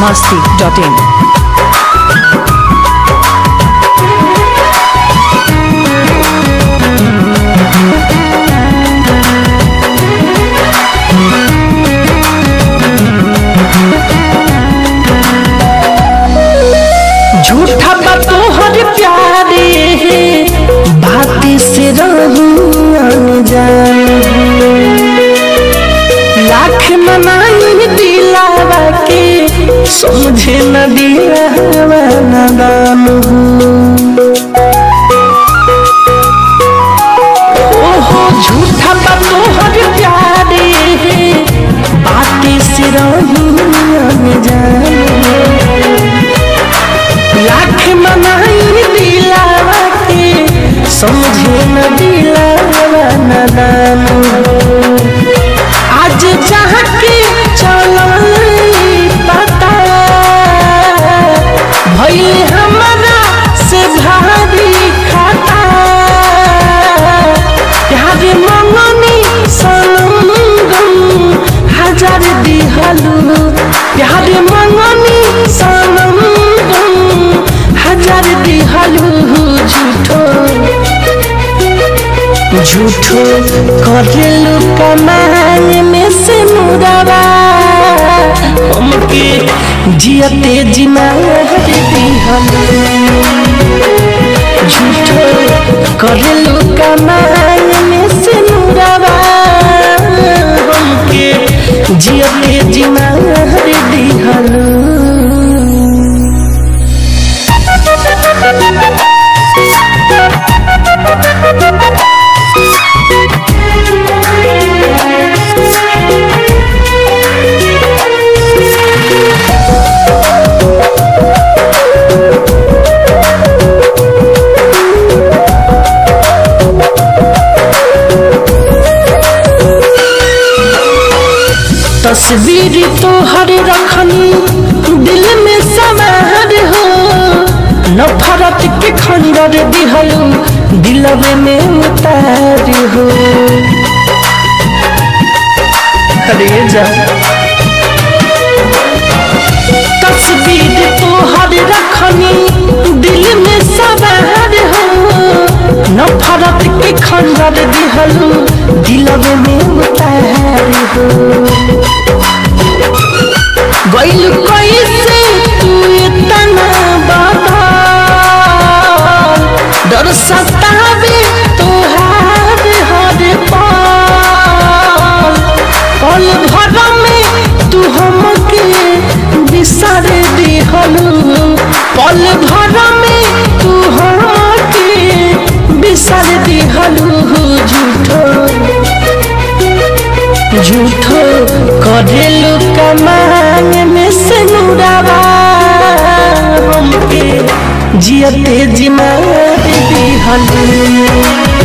masti.in. झूठा बा तोहर प्यारे बाती से रहू अनजान लाख मनाई दिलावा के समझे न दिलावा नादान ओहो झूठा बा तोहर प्यारे बाती से रहू अनजान लाख मनाई दिलावा के समझे न दिलावा नदान आज जहाँ के चलल पता भइल हमारा से भारी खाता प्यार मंगनी सनम गम हजार दिहलू प्यार मंगनी सनम गम हजार दिहलू झूठो झूठो करेलू कमाए में से मुदवा हमके जियते जिमार दिहलू झूठो करेलू कमाए में से मुदवा हमके जियते जिमार दिहलू तस्वीर तोहर रखनी दिल में समार हो नफरत के खंडर दिहलू दिलवे में उतार हो अरे जा तस्वीर तोहर रखनी दिल में समार हो नफरत के खंडर दिहलू दिलवे में उतार हो गइल कैसे तू इतना बदल डर सतावे तोहार हर पल पल भर में तू हमके बिसर दिहलू पल भर में तू हमके बिसर दिहलू झूठो झूठो करेलू कमान में से मुरावा हमके जियते जिमार दिहलू